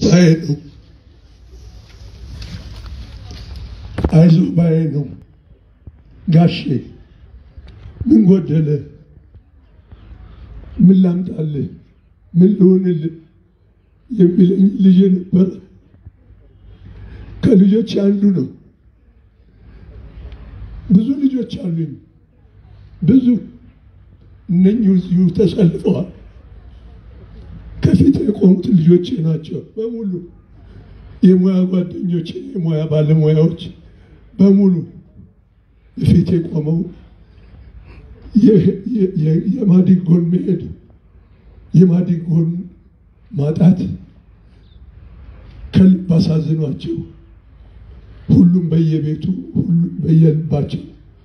ባይ ነው። አይዞ ባይ ነው። ጋሼ ምን ጎደለ? ምን ላምጣልህ? ምን ልሆንልህ? የሚለኝ ልጅ ነበረ። ከልጆች አንዱ ነው። ብዙ ልጆች አሉኝ። ብዙ እነኚህ እዚሁ ተሰልፈዋል። ከፊት የቆሙት ልጆቼ ናቸው በሙሉ የሙያ ጓደኞቼ፣ የሙያ ባለሙያዎች በሙሉ ፊት የቆመው የማዲንጎን መሄድ የማዲንጎን ማጣት ከልብ አሳዝኗቸው ሁሉም በየቤቱ ሁሉም በየልባቸው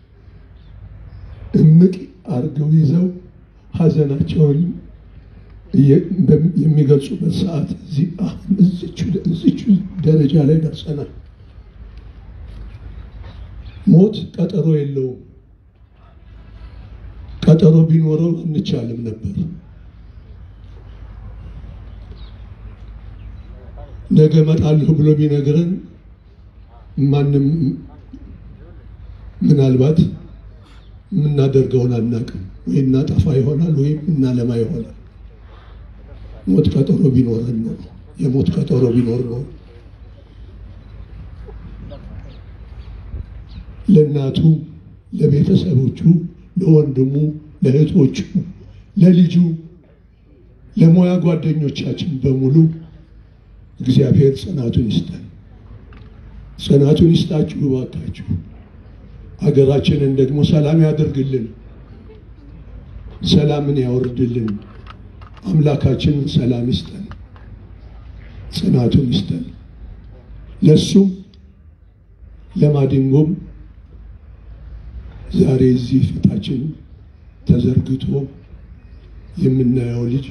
እምቅ አድርገው ይዘው ሀዘናቸውን የሚገልጹበት ሰዓት እዚቹ ደረጃ ላይ ደርሰናል። ሞት ቀጠሮ የለውም። ቀጠሮ ቢኖረው እንቻልም ነበር። ነገ እመጣለሁ ብሎ ቢነግረን ማንም ምናልባት የምናደርገውን አናውቅም። ወይ እናጠፋ ይሆናል ወይም እናለማ ይሆናል። ሞት ቀጠሮ ቢኖረን ነው የሞት ቀጠሮ ቢኖር ነው ለእናቱ፣ ለቤተሰቦቹ፣ ለወንድሙ፣ ለእህቶቹ፣ ለልጁ፣ ለሙያ ጓደኞቻችን በሙሉ እግዚአብሔር ጽናቱን ይስጠን። ጽናቱን ይስጣችሁ እባካችሁ። ሀገራችንን ደግሞ ሰላም ያደርግልን፣ ሰላምን ያወርድልን። አምላካችንን ሰላም ይስጠን፣ ጽናቱን ይስጠን። ለሱም ለማዲንጎም ዛሬ እዚህ ፊታችን ተዘርግቶ የምናየው ልጅ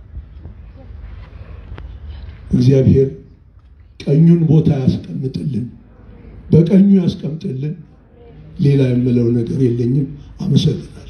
እግዚአብሔር ቀኙን ቦታ ያስቀምጥልን፣ በቀኙ ያስቀምጥልን። ሌላ የምለው ነገር የለኝም። አመሰግናለሁ።